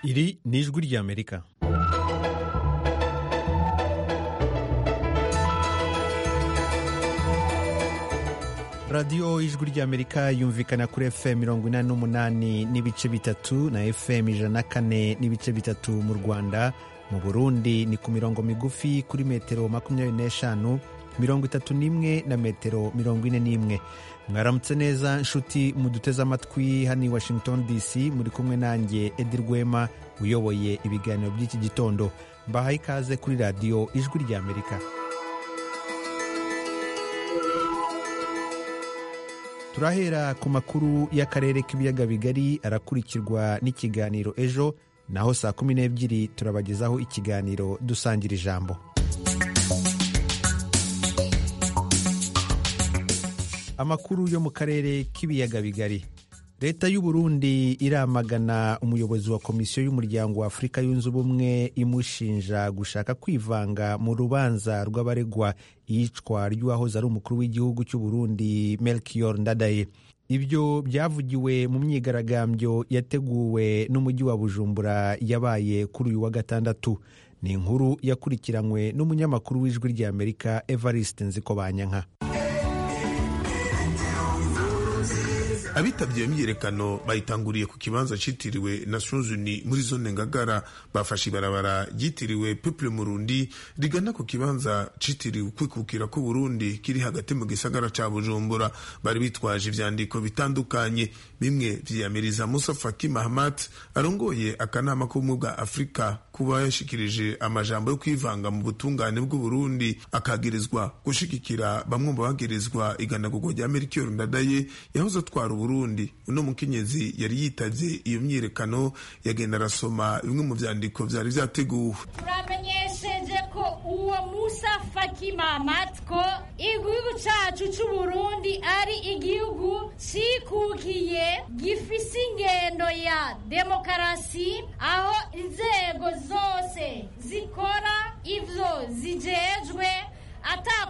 Iri ni ijwi ry'Amerika. radiyo ijwi ry'amerika yumvikana kuri fm mirongo inani n'umunani n'ibice bitatu na fm ijana na kane n'ibice bitatu mu rwanda mu burundi ni ku mirongo migufi kuri metero makumyabiri n'eshanu mirongo itatu n'imwe na metero mirongo ine n'imwe mwaramutse neza nshuti muduteze amatwi hano i washington dc muri kumwe nanjye edi rwema uyoboye ibiganiro by'iki gitondo mbahaye ikaze kuri radiyo ijwi ry'amerika turahera ku makuru y'akarere k'ibiyaga bigari arakurikirwa n'ikiganiro ejo naho saa kumi n'ebyiri turabagezaho ikiganiro dusangira ijambo amakuru yo mu karere k'ibiyaga bigari leta y'u Burundi iramagana umuyobozi wa komisiyo y'umuryango wa afurika yunze ubumwe imushinja gushaka kwivanga mu rubanza rw'abaregwa iyicwa ry'uwahoze ari umukuru w'igihugu cy'u Burundi melchior ndadaye ibyo byavugiwe mu myigaragambyo yateguwe n'umujyi wa bujumbura yabaye kuri uyu wa gatandatu ni inkuru yakurikiranywe n'umunyamakuru w'ijwi ry'amerika evariste nzikobanyanka abitabye iyo myiyerekano bayitanguriye ku kibanza cyitiriwe na suzuni muri zone ngagara bafashe ibarabara ryitiriwe peple murundi rigana ku kibanza cyitiriwe kwikukira ku burundi kiri hagati mu gisagara cya bujumbura bari bitwaje ibyandiko bitandukanye bimwe byiyamiriza musa faki mahamat arongoye akanama k'ubumwe bwa afurika kuba yashikirije amajambo yo kwivanga mu butungane bw'uburundi akagirizwa gushigikira bamwe mu bagirizwa iganagurwa rya melchior ndadaye yahoze atwara ubu Burundi uno mukenyezi yari yitavye iyo myiyerekano yagenda arasoma bimwe mu vyandiko vyari vyateguwe turamenyesheje ko uwo musa faki mahamat ko igihugu cacu c'uburundi ari igihugu cikukiye gifise ingendo ya demokarasi aho inzego zose zikora ivyo zijejwe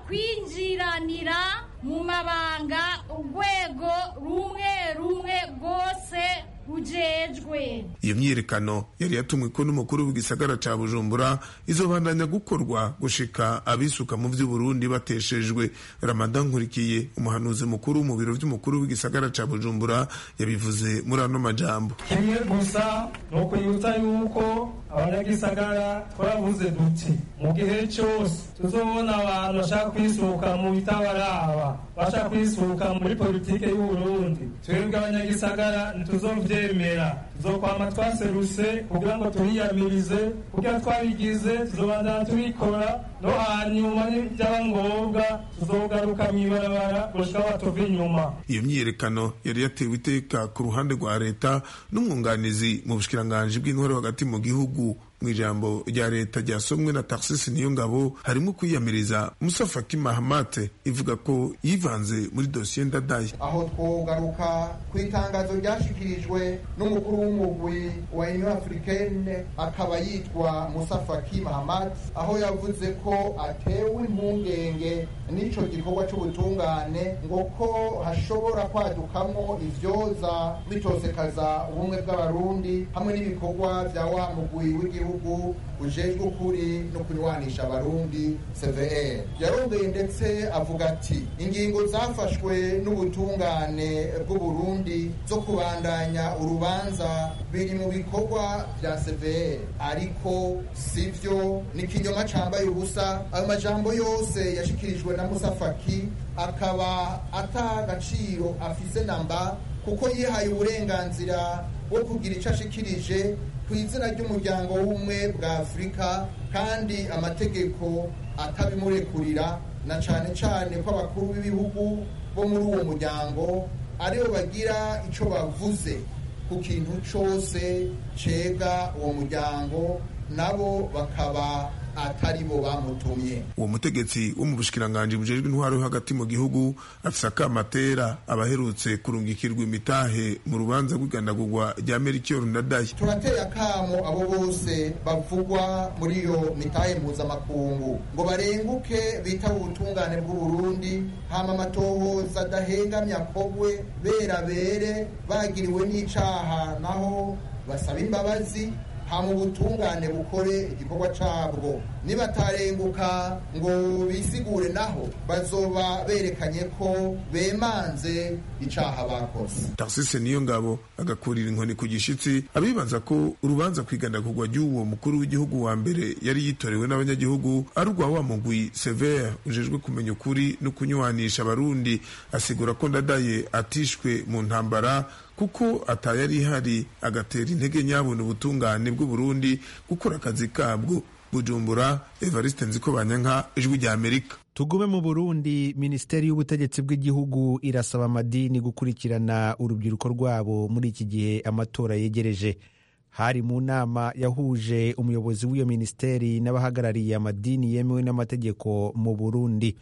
atakwinjiranira mu mabanga urwego rumwe rumwe rwose rujejwe iyo myiyerekano yari yatumweko n'umukuru w'igisagara ca bujumbura izobandanya gukorwa gushika abisuka mu vy'uburundi bateshejwe ramadan nkurikiye umuhanuzi mukuru mu biro vy'umukuru w'igisagara ca bujumbura yabivuze muri ano majambo kimwe gusa ni ukwibutsa yuko abanyagisagara twaravuze duti mu gihe cyose tuzobona abantu bashaka kwisuka mu bitabaraba bashaka kwisuka muri politike y'uburundi twebwe abanyagisagara ntituzovye tubyemera tuzokwama twaseruse kugira ngo turiyamirize kugira twabigize tuzobandana tubikora no hanyuma byaba ngombwa tuzogaruka mu ibarabara gushika batuva inyuma iyo myiyerekano yari yatewe iteka ku ruhande rwa leta n'umwunganizi mu bushikiranganji bw'intwari hagati mu gihugu mu ijambo rya leta ryasomwe na taxis niyo ngabo harimo kwiyamiriza musa faki mahamate ivuga ko yivanze muri dosiye ndadaye aho twogaruka ku itangazo ryashyikirijwe n'umukuru w'umugwi wa union africaine akaba yitwa musa faki mahamate aho yavuze ko atewe impungenge n'icyo gikorwa cy'ubutungane ngo ko hashobora kwadukamwo ivyoza bitosekaza ubumwe bw'abarundi hamwe n'ibikorwa bya wa mugwi w'igihugu gihugu ujejwe ukuri no kurwanisha abarundi cvr yarongeye ndetse avuga ati ingingo zafashwe n'ubutungane bw'uburundi zo kubandanya urubanza biri mu bikorwa bya cvr ariko si byo ni ikinyoma cambaye ubusa ayo majambo yose yashikirijwe na musafaki akaba atagaciro afise namba kuko yihaye uburenganzira bwo kugira icyo ashikirije ku izina ry'umuryango w'ubumwe bwa afurika kandi amategeko atabimurekurira na cyane cyane ko abakuru b'ibihugu bo muri uwo muryango aribo bagira icyo bavuze ku kintu cyose cyega uwo muryango nabo bakaba atari bo bamutumye uwo mutegetsi wo mu bushikiranganji bujejwe intwaro yo hagati mu gihugu afise akamatera abaherutse kurungikirwa imitahe mu rubanza rw'iganagurwa rya melchior ndadaye turateye akamo abo bose bavugwa muri iyo mitahe mpuzamakungu ngo barenguke bitaba ubutungane bw'uburundi hama amatohoza adahengamye akogwe berabere bagiriwe n'icaha naho basaba imbabazi hama ubutungane bukore igikorwa cyabwo nibatarenguka ngo bisigure naho bazoba berekanye ko bemanze icaha bakoze tarsise niyo ngabo agakurira inkoni ku gishitsi abibaza ko urubanza kwigandagurwa ry'uwo mukuru w'igihugu wa mbere yari yitorewe n'abanyagihugu ari urwa wa mugwi severe ujejwe kumenya ukuri no kunywanisha abarundi asigura ko ndadaye atishwe mu ntambara kuko atayari ihari agatera intege nyabona ubutungane bw'uburundi gukora akazi kabwo bujumbura evariste nziko banyanka ijwi rya amerika tugume mu burundi minisiteri y'ubutegetsi bw'igihugu irasaba amadini gukurikirana urubyiruko rwabo muri iki gihe amatora yegereje hari mu nama yahuje umuyobozi w'iyo minisiteri n'abahagarariye amadini yemewe n'amategeko mu burundi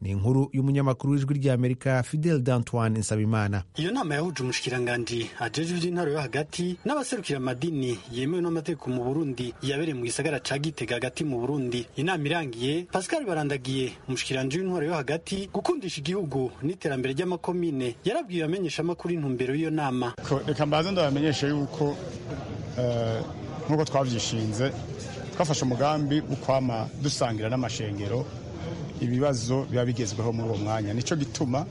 ni inkuru y'umunyamakuru w'ijwi ry'amerika fidel dantoine nsabimana iyo nama yahuje umushikiranganji ajejwe iby'intwaro yo hagati n'abaserukira amadini yemewe n'amategeko mu burundi yabereye mu gisagara ca gitega hagati mu burundi inama irangiye pascal barandagiye umushikiranji w'intwaro yo hagati gukundisha igihugu n'iterambere ry'amakomine yarabwiye abamenyeshamakuru intumbero y'iyo nama reka mbanze ndabamenyesha yuko eh, nk'uko twavyishinze twafashe umugambi wo kwama dusangira n'amashengero ibibazo biba bigezweho muri uwo mwanya nicyo gituma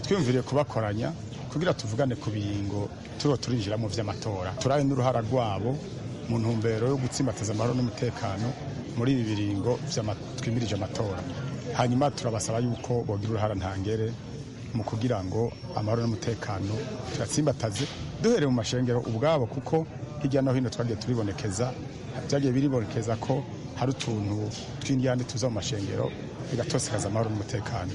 twiyumviriye kubakoranya kugira tuvugane ku bingo turiho turinjira mu by'amatora turabe n'uruhara rwabo mu ntumbero yo gutsimbataza amahoro n'umutekano muri ibi biringo vy'ama- twimirije amatora hanyuma turabasaba yuko bogira uruhara ntangere mu kugira ngo amahoro n'umutekano tuyatsimbataze duhereye mu mashengero ubwabo kuko hirya no hino twagiye turibonekeza byagiye biribonekeza ko hari utuntu tw'indyane tuza mu mashengero bigatosekaza amahoro n'umutekano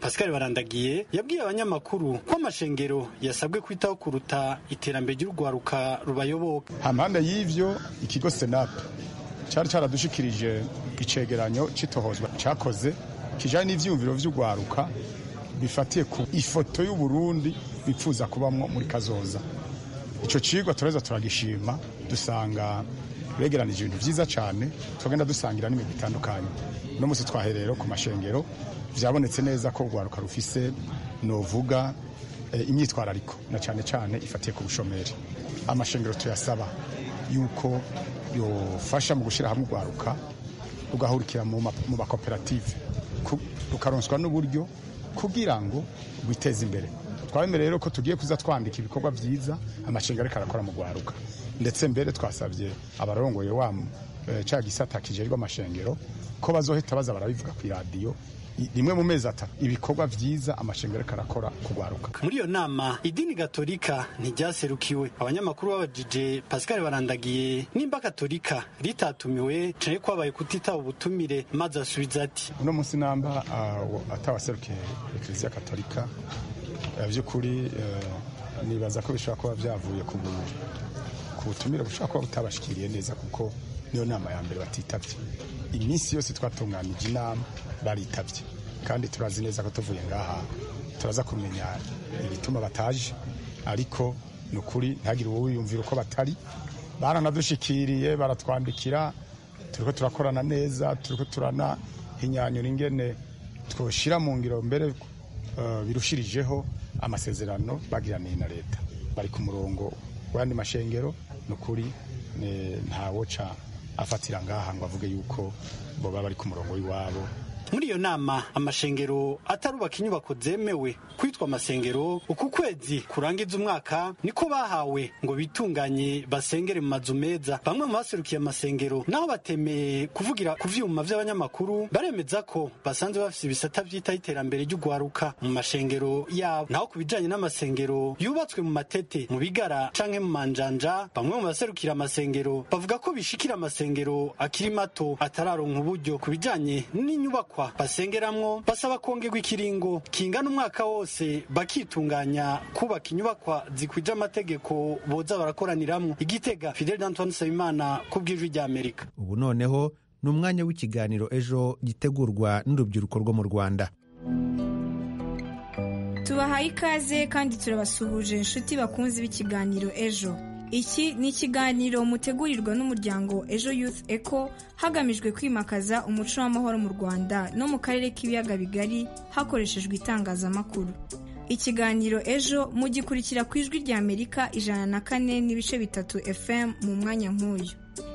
pascal barandagiye yabwiye abanyamakuru ko amashengero yasabwe kwitaho kuruta iterambere ry'urwaruka rubayoboka hampande y'ivyo ikigo senape cari caradushikirije icegeranyo c'itohozwa cakoze kijanye n'ivyiyumviro vy'urwaruka bifatiye ku ifoto y'uburundi bipfuza kubamwo muri kazoza ico cigwa turaheza turagishima dusanga begeranije ibintu vyiza cane tugenda dusangira n'imigwi itandukanye uno musi twahereye rero ku mashengero vyabonetse neza ko urwaruka rufise novuga eh, imyitwarariko na cane cane ifatiye ku bushomeri amashengero tuyasaba yuko yofasha mu gushyira hamwe urwaruka rugahurikira mu ma- mu makoperative ku- rukaronswa n'uburyo kugira ngo rwiteze imbere twabemereye rero ko tugiye kuza twandika ibikorwa byiza amashengero ariko arakora mu rwaruka ndetse mbere twasabye abarongoye wa eh, ca gisata kijerirwa amashengero ko bazohita baza barabivuga ku iradiyo i- rimwe mu mezi atatu ibikorwa byiza amashengero ariko arakora ku rwaruka muri iyo nama idini gatolika ntiryaserukiwe abanyamakuru babajije pascal barandagiye nimba gatolika ritatumiwe cane kwabaye kutitaba ubutumire maze asubiza ati uno munsi namba uh, atawaserukiye ekleziya katolika uh, by'ukuri uh, nibaza ko bishobora kuba byavuye ku bu- ku butumire bushobora kuba butabashikiriye neza kuko niyo nama ya mbere batitabye iminsi yose twatunganije inama baritabye kandi turazi neza ko tuvuye ngaha turaza kumenya ibituma bataje ariko ni ukuri ntihagire uwo wiyumvira uko batari baranadushikiriye baratwandikira turiko turakorana neza turiko turanahinyanyura ingene twoshyira mu ngiro mbere eh, birushirijeho amasezerano bagiraniye na leta bari ku murongo w'andi mashengero ni ukuri ni- ntawoca afatira ngaha ngo avuge yuko bo baba bari ku murongo w'iwabo muri iyo nama amashengero atarubaka inyubako zemewe kwitwa amasengero uku kwezi kurangiza umwaka niko bahawe ngo bitunganye basengere mu mazu meza bamwe mu baserukiye amasengero naho batemeye kuvugira ku vyuma vy'abanyamakuru baremeza ko basanze bafise ibisata vyitaho iterambere ry'ugwaruka mu mashengero yabo naho ku bijanye n'amasengero yubatswe mu matete mu bigara canke mu manjanja bamwe mu baserukira amasengero bavuga ko bishikira amasengero akiri mato atararonka uburyo ku bijanye n'inyubakwa basengeramwo basaba kongerwa ikiringo kingana umwaka wose bakitunganya kubaka inyubakwa zikwije amategeko boza barakoraniramwo igitega fidel d'antoine nsabimana ku bw'ijwi ry'amerika ubu noneho ni umwanya w'ikiganiro ejo gitegurwa n'urubyiruko rwo mu rwanda tubahaye ikaze kandi turabasuhuje inshuti bakunze b'ikiganiro ejo iki ni ikiganiro mutegurirwa n'umuryango ejo youth eco hagamijwe kwimakaza umuco w'amahoro mu rwanda no mu karere k'ibiyaga bigari hakoreshejwe itangazamakuru ikiganiro ejo mugikurikira ku ijwi rya amerika ijana na kane n'ibice bitatu fm mu mwanya nk'uyu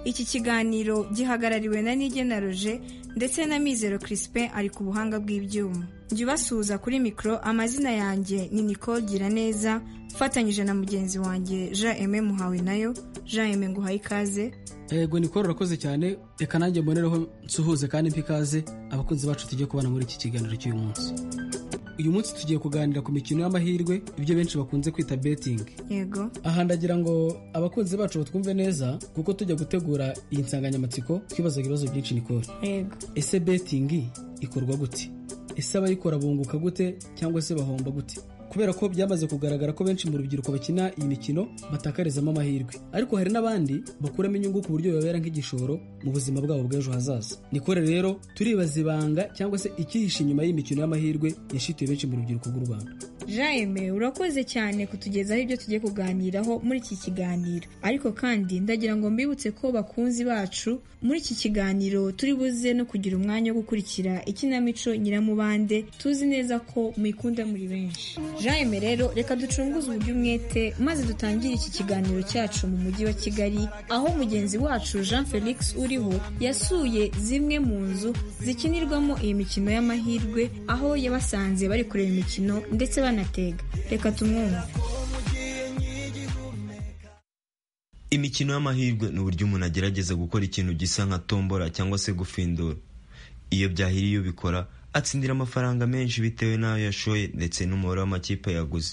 iki kiganiro gihagarariwe na nigena roje ndetse na mizero crispin ari ku buhanga bw'ibyuma jya ubasuhuza kuri mikoro amazina yanjye ni nicole giraneza ufatanyije na mugenzi wanjye jean eme muhawe nayo jean eme nguhaye ikaze yego ni koro urakoze cyane reka nanjye mbonereho nsuhuze kandi mpa ikaze abakunzi bacu tugiye kubana muri iki kiganiro cy'uyu munsi uyu munsi tugiye kuganira ku mikino y'amahirwe ibyo benshi bakunze kwita betingi yego aha ndagira ngo abakunzi bacu batwumve neza kuko tujya gutegura iyi nsanganyamatsiko twibazaga ibibazo byinshi nikore yego ese betingi ikorwa gute ese abayikora bunguka gute cyangwa se bahomba gute kubera ko byamaze kugaragara ko benshi mu rubyiruko bakina iyi mikino batakarizamo amahirwe ariko hari n'abandi bakuramo inyungu ku buryo bibabera nk'igishoro mu buzima bwabo bw'ejo hazaza nikore rero turibaza ibanga cyangwa se icyihishe inyuma y'imikino y'amahirwe yashituye benshi mu rubyiruko rw'u rwanda jaime urakoze cyane kutugezaho ibyo tugiye kuganiraho muri iki kiganiro ariko kandi ndagira ngo mbibutse ko bakunzi bacu muri iki kiganiro turi buze no kugira umwanya wo gukurikira ikinamico nyiramubande tuzi neza ko muyikunda muri benshi jaime rero reka ducunguze uburyo umwete maze dutangire iki kiganiro cyacu mu mujyi wa kigali aho mugenzi wacu jean felix uriho yasuye zimwe mu nzu zikinirwamo iyi mikino y'amahirwe aho yabasanze bari kureba imikino ndetse banatega reka tumwumve imikino y'amahirwe ni uburyo umuntu agerageza gukora ikintu gisa nka tombora cyangwa se gufindura iyo byahiriye ubikora atsindira amafaranga menshi bitewe n'ayo yashoye ndetse n'umubare w'amakipe yaguze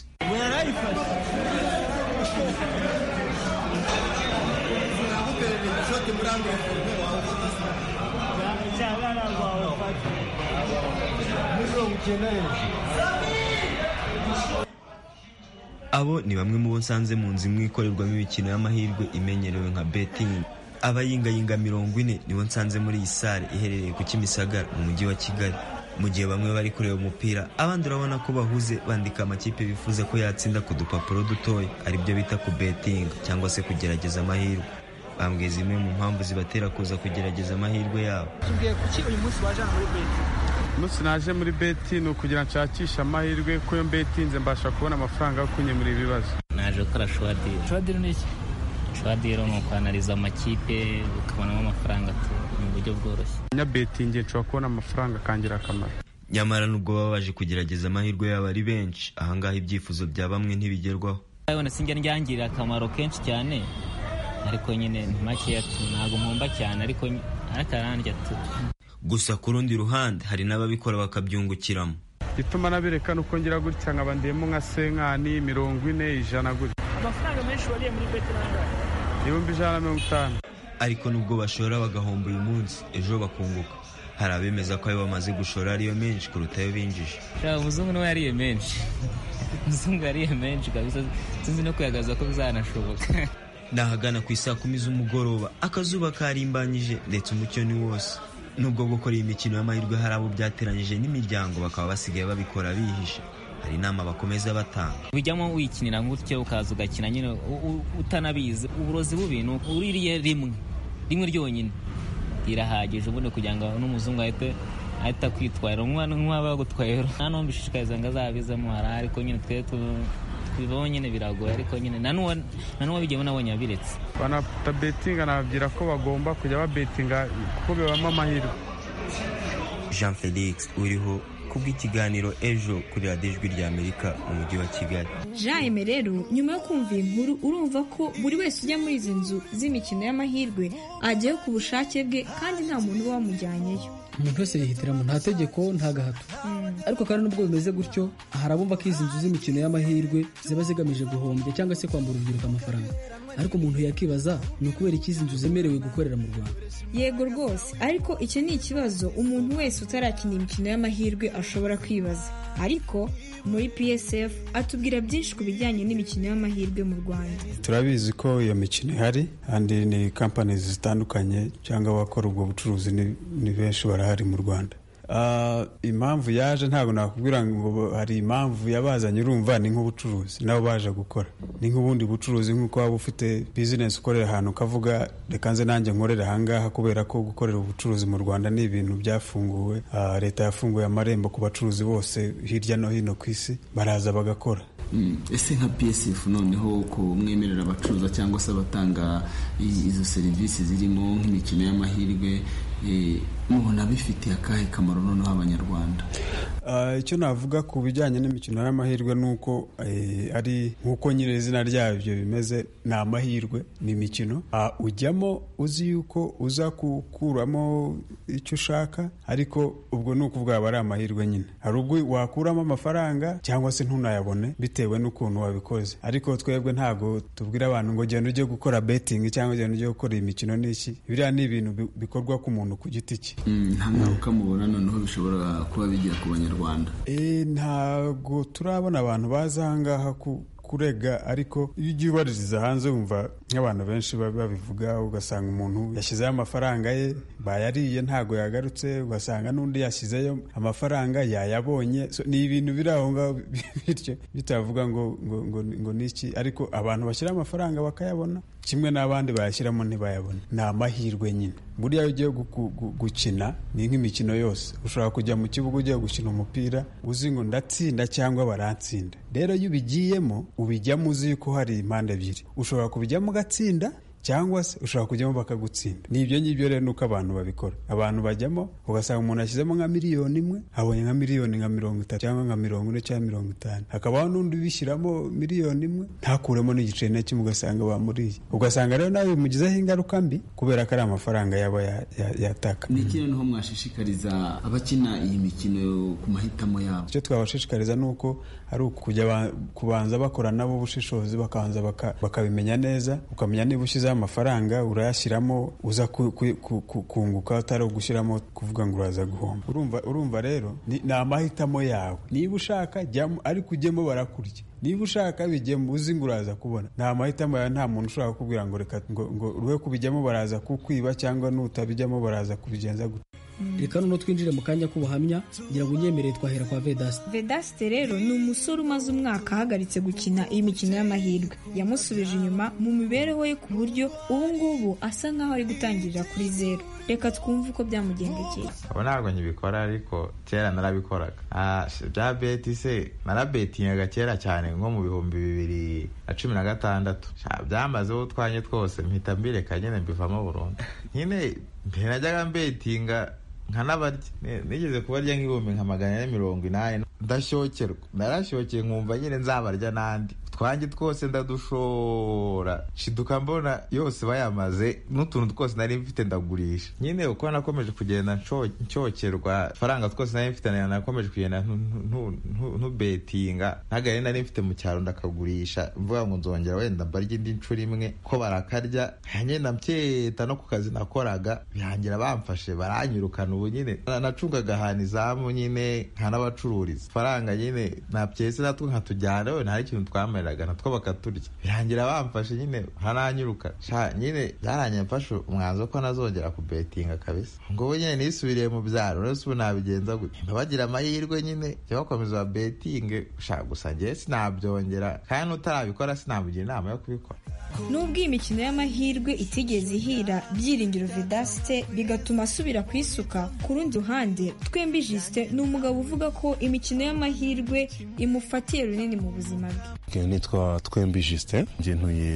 abo ni bamwe mu bo nsanze mu nzu imwe ikorerwamo imikino y'amahirwe imenyerewe nka betingi abayingayinga mirongo ine nibo nsanze muri iyi sare iherereye ku kimisagara mu mujyi wa kigali mu gihe bamwe bari kureba umupira abandi urabona ko bahuze bandika amakipe bifuza ko yatsinda ku dupapuro dutoya aribyo bita ku betingi cyangwa se kugerageza amahirwe bambwiye zimwe mu mpamvu zibatera kuza kugerageza amahirwe yabo umunsi naje muri beti ni ukugira nshakishe amahirwe ko iyo mbetinze mbasha kubona amafaranga yo kunyemura ibibazo naje gukora shuwadiro shuwadiro ni iki shuwadiro ni ukwanariza amakipe ukabonamo amafaranga mu buryo bworoshye nyabetinge nshobora kubona amafaranga akangira akamaro nyamara nubwo baba baje kugerageza amahirwe yabo ari benshi ahangaha ibyifuzo bya bamwe ntibigerwaho urabona sinjya ndyangirira akamaro kenshi cyane ariko nyine ni makeya tu ntabwo mpomba cyane ariko atarandya tu gusa ku rundi ruhande hari n'ababikora bakabyungukiramo gituma nabireka nuko ngira gutya nkaba ndiyemo nka senkani mirongo ine ijana gutya amafaranga menshi wariye muri beti nangahe ibihumbi ijana na mirongo itanu ariko nubwo bashora bagahomba uyu munsi ejo bakunguka hari abemeza ko ayo bamaze gushora ariyo menshi kuruta ayo binjije shaka umuzungu niwe yariye menshi umuzungu yariye menshi kabisa sinzi no kwihagaza ko bizanashoboka ni ahagana ku isaa kumi z'umugoroba akazuba karimbanyije ndetse umucyo ni wose nubwo gukora iyi mikino y'amahirwe hari abo byateranyije n'imiryango bakaba basigaye babikora bihishe hari inama bakomeza batanga bijyamo wikinira gutyo ukaza ugakina nyine utanabizi uburozi bubi ni uririye rimwe rimwe ryonyine rirahagije ubundi kugira ngo n'umuzungu ahite ahita akwitwarira nk'uwaba yagutwaye nta n'uwo mbishishikariza ngo azabizemo hari ariko nyine twe bibaho nyine biragoye ariko nyine na n'uwabigewe nabonye abiretse banafata betinga nababwira ko bagomba kujya babetinga kuko bibamo amahirwe jean felix uriho kubw'ikiganiro ejo kuri radiyo ijwi rya amerika mu mujyi wa kigali jaime rero nyuma yo kumva iyi nkuru urumva ko buri wese ujya muri izi nzu z'imikino y'amahirwe ajyayo ku bushake bwe kandi nta muntu uba wamujyanyeyo umuntu wese yihitiramo nta tegeko nta gahato ariko kandi nubwo bimeze gutyo hari abumva ko izi nzu z'imikino y'amahirwe ziba zigamije guhombya cyangwa se kwambura urubyiruko amafaranga ariko umuntu yakibaza ni ukubera iki izi nzu zemerewe gukorera mu rwanda yego rwose ariko icyo ni ikibazo umuntu wese utarakina imikino y'amahirwe ashobora kwibaza ariko muri psf atubwira byinshi ku bijyanye n'imikino y'amahirwe mu rwanda turabizi ko iyo mikino ihari kandi ni kampani zitandukanye cyangwa abakora ubwo bucuruzi ni benshi barahari mu rwanda impamvu yaje ntabwo nakubwira ngo hari impamvu yabazanye urumva ni nk'ubucuruzi nabo baje gukora ni nk'ubundi bucuruzi nk'uko waba ufite bizinesi ukorera ahantu ukavuga reka nze nanjye nkorera ahangaha kubera ko gukorera ubucuruzi mu rwanda ni ibintu byafunguwe Ah, leta yafunguye amarembo ku bacuruzi bose hirya no hino ku isi baraza bagakora Mm, ese nka psf noneho ko mwemerera abacuruza cyangwa se abatanga i- izo serivisi zirimo nk'imikino y'amahirwe eh, mubona bifitiye akahe kamaro noneho abanyarwanda Ah, icyo navuga ku bijyanye n'imikino y'amahirwe ni uko eh, ari nk'uko nyirizina ryabyo bimeze ni amahirwe ni imikino Ah, ujyamo uzi yuko uza gukuramo icyo ushaka ariko ubwo ni ukuvuga aba ari amahirwe nyine hari ubwo wakuramo amafaranga cyangwa se ntunayabone bitewe n'ukuntu wabikoze ariko twebwe ntabwo tubwira abantu ngo genda ujye gukora betingi cyangwa genda ujye gukora iyi mikino n'iki biriya ni ibintu bi- bikorwa ku muntu ku giti cye Mm, nta ngaruka mubona noneho bishobora kuba bigira ku banyarwanda Eh, ntago turabona abantu baza ahangaha ku kurega ariko iyo ugiye ubaririza hanze wumva nk'abantu benshi ba- babivuga ugasanga umuntu yashyizeho amafaranga ye bayariye ntago yagarutse ugasanga n'undi yashyizeyo amafaranga yayabonye So, ni ibintu biri aho ngaho bityo bitavuga ngo ngo ngo, ngo ni iki ariko abantu bashyira amafaranga bakayabona kimwe n'abandi bayashyiramo ntibayabona ni amahirwe nyine buriya iyo ugiye gu- gu- gu- gukina ni nk'imikino yose ushobora kujya mu kibuga ugiye gukina umupira uzi ngo ndatsinda cyangwa barantsinda rero iyo ubigiyemo ubijyamo uzi yuko hari impande ebyiri ushobora kubijyamo ugatsinda cyangwa se ushobora kujyamo bakagutsinda ni ibyo ngibyo rero ni uko abantu babikora abantu bajyamo ugasanga umuntu ashyizemo nka miliyoni imwe abonye nka miliyoni nka mirongo itatu cyangwa nka mirongo ine cyangwa mirongo itanu hakabaho n'undi ubishyiramo miliyoni imwe ntakuremo n'igiceri na kimwe ugasanga bamuriye ugasanga rero nawe bimugizeho ingaruka mbi kubera ko ari amafaranga yaba ya- ya- yataka ni iki noneho mwashishikariza abakina iyi mikino ku mahitamo yabo icyo twabashishikariza ni uko ari ukujya ba- kubanza bakora nabo ubushishozi bakabanza baka- bakabimenya neza ukamenya niba ushyizeho amafaranga urayashyiramo uza ku- ku- ku- ku- kunguka atari ugushyiramo kuvuga ngo uraza guhomba urumva urumva rero ni ni amahitamo yawe niba ushaka jyamo ariko ujyemo barakurya niba ushaka bijyemo uzi ngo uraza kubona ni amahitamo yawe nta muntu ushobora kukubwira ngo reka ngo ngo uruhe kubijyamo baraza kukwiba cyangwa nutabijyamo baraza kubigenza gutya reka noneho twinjire mu kanya k'ubuhamya ngira ngo unyemerere twahera kwa vedasi Vedaste rero ni umusore umaze umwaka ahagaritse gukina iyi mikino y'amahirwe yamusubije inyuma mu mibereho ye ku buryo ubu ngubu asa nk'aho ari gutangirira kuri zeru reka twumve uko byamugendekeye ubu ntabwo nkibikora ariko kera narabikoraga Ah, si- bya beti se narabetingaga kera cyane nko mu bihumbi bibiri na cumi na gatandatu Sha, byamazeho utwanye twose mpita mbireka nyine mbivamo burundu nyine mbere najyaga mbetinga nkanabarya Ni- nigeze kubarya nk'ibihumbi nka magana ane mirongo inani ndashokerwa narashyokeye nkumva nyine nzabarya n'andi twanjye twose ndadushora shiduka mbona yose bayamaze n'utuntu twose nari mfite ndagurisha nyine uko nakomeje kugenda nsho- nshokerwa faranga twose nari mfite na- nakomeje kugenda ntu- ntu- ntu- ntubetinga ntagari nari mfite mu cyaro ndakagurisha mvuga ngo nzongera wenda mbarya indi nshuro imwe ko barakarya nkagenda mbyeta no ku kazi nakoraga birangira bamfashe baranyirukana ubu nyine Na- nacungaga ahantu izamu nyine nkanabacururiza faranga nyine nabyese natwe nkatujyana we nta kintu twamereraga natwo bakaturya birangira bamfashe nyine nkananyirukana Sha, nyine byarangiye mfashe umwanzuro ko nazongera kubetinga kabisa ngo ubu nyine nisubiriye mu byaro uretse ubu nabigenza gutya mba bagira amahirwe nyine jya bakomeza babetinge gushaka gusa njyewe sinabyongera kandi n'utarabikora sinamugira inama yo kubikora nubwo iyi mikino y'amahirwe itigeze ihira byiringiro Vedaste bigatuma asubira ku isuka ku rundi ruhande twembi Justin ni umugabo uvuga ko imikino y'amahirwe imufatiye runini mu buzima bwe Njye nitwa twembi justin njye ntuye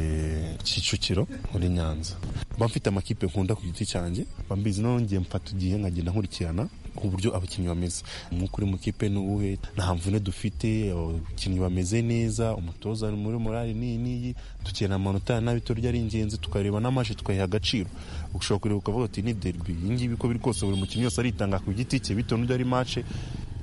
kicukiro muri nyanza mba mfite amakipe nkunda ku giti cyanjye bambizi noneho njye mfata igihe nkagenda nkurikirana uburyo abakinnyi bameze umwuka uri mu kipe ni uwuhe nta mvune dufite abakinnyi bameze neza umutoza ari muri morali n'iyi n'iyi tukena amanota ya nabi turya ari ingenzi tukareba n'amaje tukayiha agaciro ushobora kureba ukavuga uti ni derby iyi ngiyi uko biri kose buri mukinnyi wese aritanga ku giti cye bitewe n'uburyo ari mace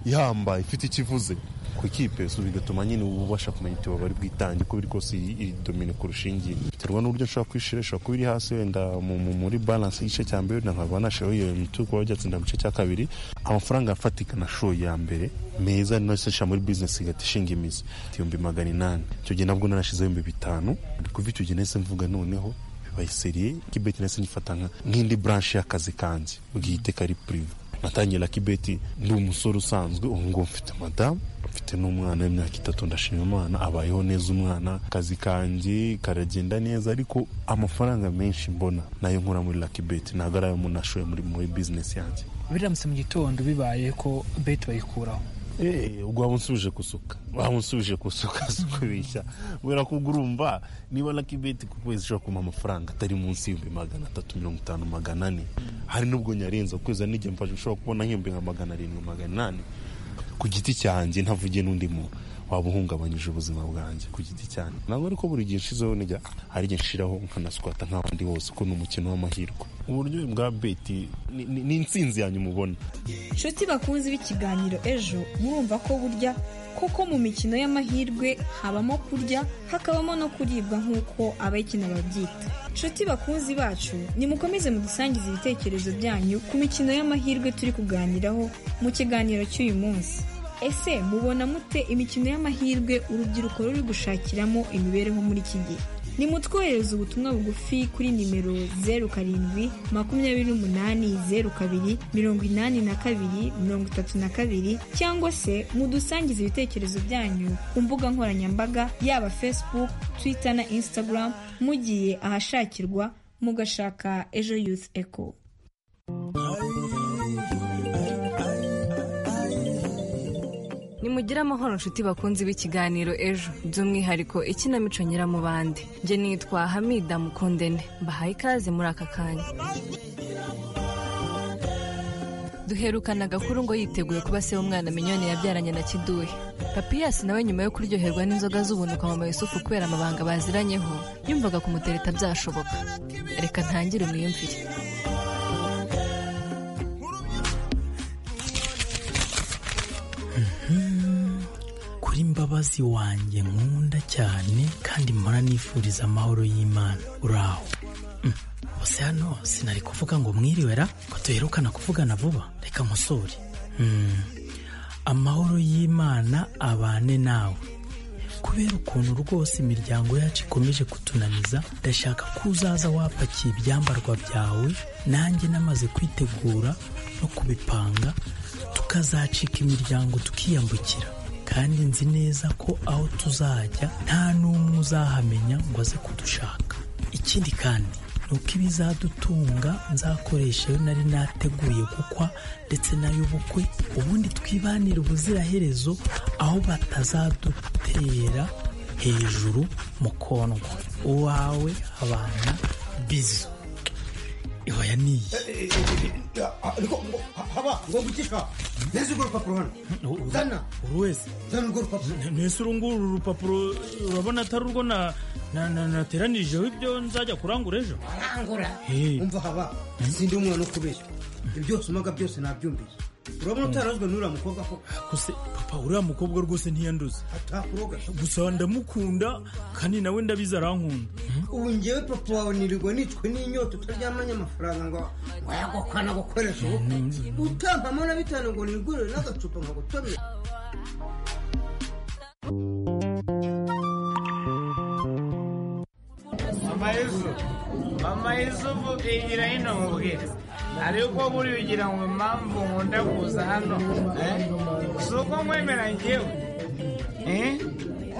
ihambaye ifite ikivuze ku ikipe so bigatuma nyine uba ubasha kumenya iti bari bwitange uko biri kose iri- iri domine kurusha iyi biterwa n'uburyo nshobora kwishira ishobora kuba iri hasi wenda mu- mu- muri balance igice cya mbere wenda nkaba nashoye iyo mitwe kuba byatsinda mu gice cya kabiri amafaranga afatika nashoye ya mbere meza nose nshira muri business igahita ishinga imizi ibihumbi magana inani icyo gihe nabwo narashizeho ibihumbi bitanu kuva icyo gihe nahise mvuga noneho bibaye seriye kibeti nahise ngifata nka- nk'indi branche y'akazi kanjye bwite kari prive natangiye Lucky Bet ndi umusore usanzwe ubu ngubu mfite madamu mfite n'umwana w'imyaka itatu ndashima umwana abayeho neza umwana akazi kanjye karagenda neza ariko amafaranga menshi mbona nayo nkura muri Lucky Bet ntabwo ari ayo umuntu ashoye muri muri bizinesi yanjye biramutse mu gitondo bibaye ko beti bayikuraho Eh, ubwo waba unsubije gusuka waba unsubije gusuka kubeshya kubera ko ubwo urumva niba Lucky Bet ku kwezi ishobora kumpa amafaranga atari munsi y'ibihumbi magana atatu mirongo itanu magana ane hari n'ubwo nyarenze ku kwezi hari n'igihe mfashe ushobora kubona nk'ibihumbi nka magana arindwi magana inani ku giti cyanjye ntavugiye n'undi muntu waba uhungabanyije ubuzima bwanjye ku giti cyane ntabwo ariko buri gihe nshizeho nijya hari igihe nshiraho nkanaswata nk'abandi bose ko ni umukino w'amahirwe uburyohe bwa beti ni- ni ni insinzi yanyu mubona nshuti bakunzi b'ikiganiro ejo murumva ko burya koko mu mikino y'amahirwe habamo kurya hakabamo no kuribwa nk'uko abayikina babyita nshuti bakunzi bacu nimukomeze mudusangize ibitekerezo byanyu ku mikino y'amahirwe turi kuganiraho mu kiganiro cy'uyu munsi ese mubona mute imikino y'amahirwe urubyiruko ruri gushakiramo imibereho muri iki gihe nimutwoherereze ubutumwa bugufi kuri nimero zeru karindwi makumyabiri n'umunani zeru kabiri mirongo inani na kabiri mirongo itatu na kabiri cyangwa se mudusangize ibitekerezo byanyu ku mbuga nkoranyambaga yaba facebook twitter na instagram mugiye ahashakirwa mugashaka ejo youth echo nimugire amahoro nshuti bakunzi b'ikiganiro ejo by'umwihariko ikinamico nyiramubande njye nitwa hamida mukundene mbahaye ikaze muri aka kanya duherukana agakuru ngo yiteguye kuba se w'umwana minyoni yabyaranye na kiduhe papiyasi nawe nyuma yo kuryoherwa n'inzoga z'ubunuka mama yusufu kubera amabanga baziranyeho yumvaga kumutereta byashoboka reka ntangire umwiyumvire kuri mbabazi wanjye nkunda cyane kandi mpora nifuriza amahoro y'imana uraho Mm. bose hano sinari kuvuga ngo mwiriwe ra ko duherukana kuvugana vuba reka nkosore Mm. amahoro y'imana abane nawe kubera ukuntu rwose imiryango yacu ikomeje kutunaniza ndashaka ko uzaza wapakiye ibyambarwa byawe nanjye namaze kwitegura no kubipanga tukazacika imiryango tukiyambukira kandi nzi neza ko aho tuzajya nta n'umwe uzahamenya ngo aze kudushaka ikindi kandi ni uko ibizadutunga nzakoresha ayo nari nateguye gukwa ndetse n'ay'ubukwe ubundi twibanire ubuziraherezo aho batazadutera hejuru mu kondwa uwawe abana bizo ihoya niyi ariko ngo haba ngo gucisha neza urwo rupapuro hano zana buri wese zana urwo rupapuro ntese uru nguru uru rupapuro urabona atari urwo na- na- na- nateranijeho ibyo nzajya kurangura ejo angura umva haba sindi umwana ukubeshya ibyo byose umaga byose nabyumviye urabona utarazwe n'uriya mukobwa ko gusa papa uriya mukobwa rwose ntiyanduza atakuroga gusa ndamukunda kandi nawe ndabizi arankunda ubu ngewe papa wawe nirirwa nitwe n'inyota utaryamanye amafaranga ngo wayagukana gukoresha ubukwe utampamo na bitanu ngo nigurire n'agacupa nkagutomera mama yusufu mama yusufu igira hino mubwira ariko buriya ugira ngo impamvu nkunda kuza hano eh? si uko nkwemera ngewe eh?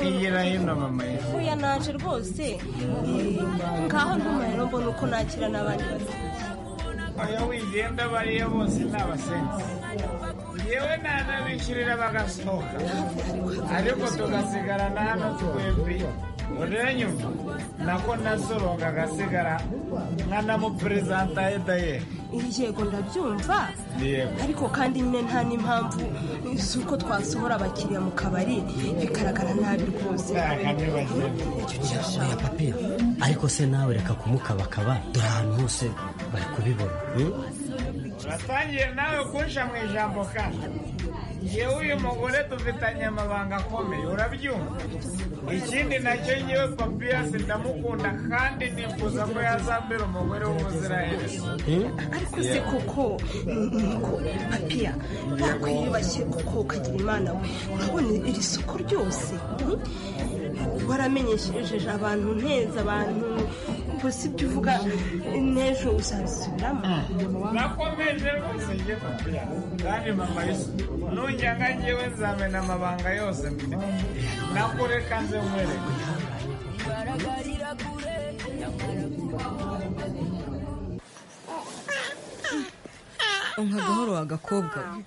igira hino mama yusufu Oya naje rwose eh, ngaho ntuma rero mbona uko nakira n'abandi bafite oya wigenda abo ariyo bose n'abasenzi yewe nanabishyurira bagasohoka ariko tugasigarana hano twebwe uranyumva nako nasoronga agasigara nkanamuperezanta edaye yego ndabyumva yego ariko kandi nyine nta n'impamvu z'uko twasohora abakiriya mu kabari bigaragara nabi rwose oya papiye ariko se nawe reka kumukabakaba dore ahantu hose bari kubibona hmm? uratangiye nawe kunsha mu ijambo kandi yewe uyu mugore dufitanye amabanga akomeye urabyumva ikindi nacyo yewe papiyasi ndamukunda kandi nifuza ko yazambera umugore w'umuziranenge ariko se koko nuko papiya wakwiyubashye kuko ukagira imana we urabona iri soko ryose hmm? waramenyesheje abantu nteza abantu polisi ibyo uvuga n'ejo uzabisubiramo nakomeje rwose njye papiya kandi mama yesu nujya nka njyewe nzamena amabanga yose mfite nakureka nze nkwereke nka gahoro wa gakobwa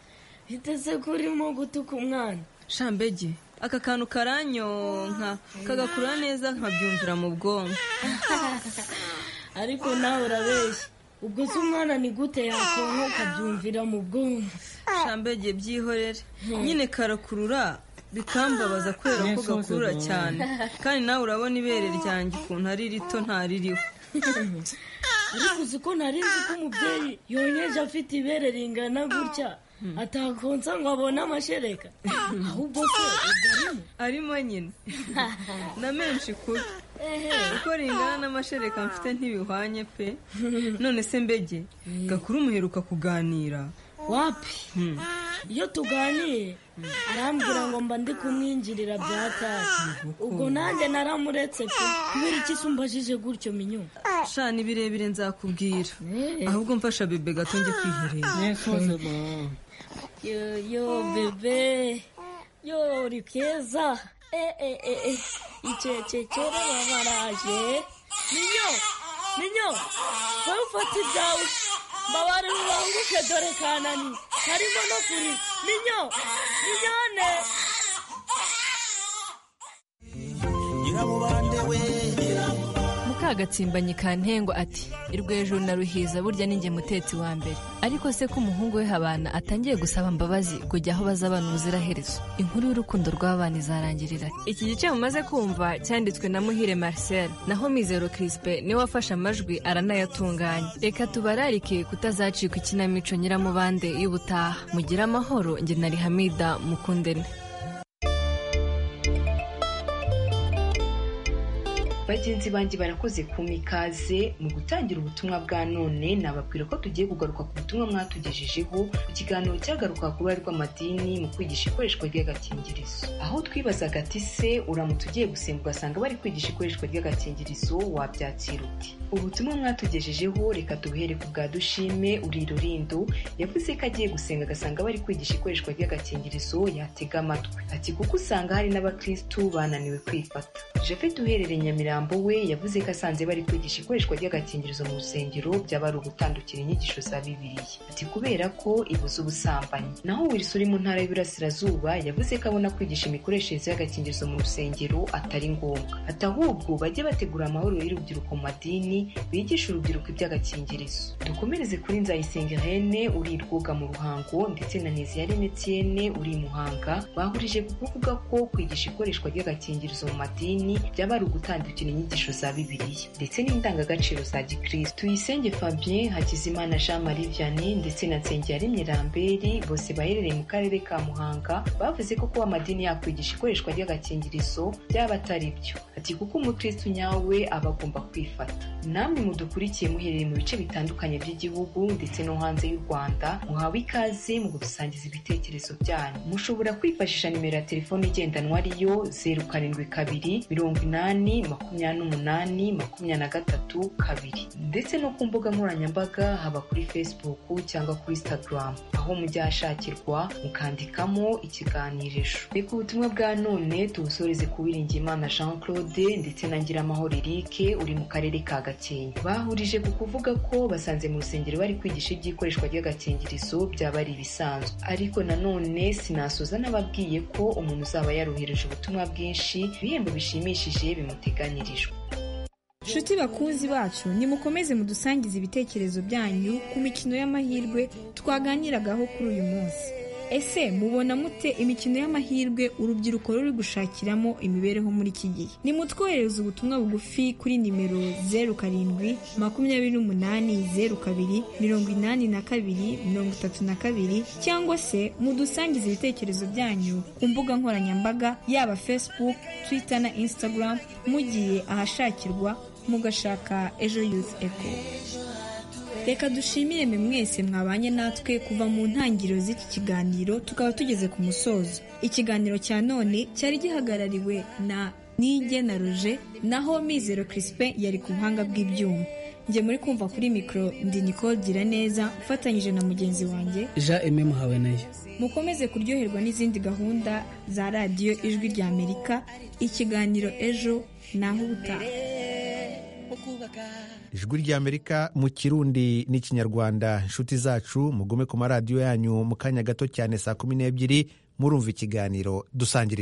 biteze ko urimo gutuka umwana shambege aka kantu karanyonka kagakura neza nkabyumvira mu bwonko ariko nawe urabeshya ubwo se umwana ni gute yakonka ukabyumvira mu bwonko shambege byihorere nyine karakurura bikambabaza kubera ko gakurura cyane kandi nawe urabona ibere ryanjye ukuntu ari rito ntaririho ariko uzi ko nari nzi ko umubyeyi yonyeje afite ibere ringana gutya atakonsa ngo abone amashereka ahubwo se ubwo arimo arimo nyine na menshi kubi uko ringana n'amashereka mfite ntibihwanye pe none se mbege gakuru umuheruka kuganira wapi iyo tuganiye arambwira ngo mba ndi kumwinjirira bya tasi ubwo nanjye naramuretse pe kubera iki se umbajije gutyo minyo shana ibirebire nzakubwira ahubwo mfasha bebe gato njye kwiherera yo yo bebe yo uri keza e e e e icecekere babaraje minyo minyo wowe ufata ibyawe mbabare mubanguke dore kanani harimo no kuri minyo minyone nyiramubande we mukagatsimbanyi kantengo ati irwo hejuru na ruhiza burya ninjye mutetsi wa mbere ariko se ko umuhungu we habana atangiye gusaba imbabazi kujya aho bazabana ubuziraherezo inkuru y'urukundo rw'abana izarangirira iki gice mumaze kumva cyanditswe na muhire marcel naho mizero crispe niwe wafashe amajwi aranayatunganya reka tubararike kutazacika ikinamico nyiramubande y'ubutaha mugire amahoro njye na rihamida mukundene bagenzi banjye barakoze kumpa ikaze mu gutangira ubutumwa bwa none nababwira ko tugiye kugaruka ku butumwa mwatugejejeho mu kiganiro cyagaruka ku ruhare rw'amadini mu kwigisha ikoreshwa ry'agakingirizo aho twibazaga ati se uramutse ugiye gusenga ugasanga bari kwigisha ikoreshwa ry'agakingirizo wabyakira uti ubutumwa mwatugejejeho reka tubuhere ku bwa dushime uri rurindo yavuze ko agiye gusenga agasanga bari kwigisha ikoreshwa ry'agakingirizo yatega amatwi ati kuko usanga hari n'abakirisitu bananiwe kwifata japhet uherereye nyamirambo Mirambo we yavuze ko asanze bari kwigisha ikoreshwa ry'agakingirizo mu rusengero byaba ari ugutandukira inyigisho za bibiliya ati kubera ko ibuza ubusambanyi naho wilson uri mu ntara y'uburasirazuba yavuze ko abona kwigisha imikoreshereze y'agakingirizo mu rusengero atari ngombwa ati ahubwo bajye bategura amahuriro y'urubyiruko mu madini bigisha urubyiruko iby'agakingirizo dukomereze kuri nzayisenga hene uri rwoga mu ruhango ndetse na neziyarene tiene uri muhanga bahurije ku kuvuga ko kwigisha ikoreshwa ry'agakingirizo mu madini byaba ari ugutandukira inyigisho za bibiliya ndetse n'indangagaciro za gikristo tuyisenge fabien hakizimana jean marie vianney ndetse na nsengiyaremye ramberi bose baherereye mu karere ka muhanga bavuze ko kuba amadini yakwigisha ikoreshwa ry'agakingirizo byaba atari byo ati kuko umukristo nyawe aba agomba kwifata namwe mudukurikiye muherereye mu bice bitandukanye by'igihugu ndetse no hanze y'u rwanda muhawe ikaze mu gusangiza ibitekerezo byanyu mushobora kwifashisha nimero ya telefoni igendanwa ariyo zeru karindwi kabiri mirongo inani makumyabiri makumyabiri n'umunani makumyabiri na gatatu kabiri ndetse no ku mbuga nkoranyambaga haba kuri facebook cyangwa kuri instagram aho mujya hashakirwa mukandikamo ikiganirisho reka ubutumwa bwa none tubusoreze ku wiringiyimana jean claude ndetse na ngiramahoro erike uri mu karere ka gakenke bahurije ku kuvuga ko basanze mu rusengero bari kwigisha iby'ikoreshwa ry'agakingirizo byaba ari ibisanzwe ariko nanone sinasoza n'ababwiye ko umuntu uzaba yarohereje ubutumwa bwinshi ibihembo bishimishije bimuteganya nshuti bakuzi bacu nimukomeze mudusangize ibitekerezo byanyu ku mikino y'amahirwe twaganiragaho kuri uyu munsi ese mubona mute imikino y'amahirwe urubyiruko ruri gushakiramo imibereho muri iki gihe nimutwohereze ubutumwa bugufi kuri nimero zeru karindwi makumyabiri n'umunani zeru kabiri mirongo inani na kabiri mirongo itatu na kabiri cyangwa se mudusangize ibitekerezo byanyu ku mbuga nkoranyambaga yaba facebook twitter na instagram mugiye ahashakirwa mugashaka ejo youth echo reka dushimire mwe mwese mwabanye natwe kuva mu ntangiriro z'iki kiganiro tukaba tugeze ku musozo ikiganiro cya none cyari gihagarariwe na n'igena ruje naho mizero Crispin yari ku buhanga bw'ibyuma njye muri kumva kuri mikoro ndi Nicole gira neza ufatanyije na mugenzi wanjye jean aime muhawe nayo mukomeze kuryoherwa n'izindi gahunda za radiyo ijwi rya amerika ikiganiro ejo naho ubutaha ijwi ry'amerika mu kirundi n'ikinyarwanda inshuti zacu mugume ku maradiyo yanyu mu kanya gato cyane saa kumi n'ebyiri murumva ikiganiro dusangire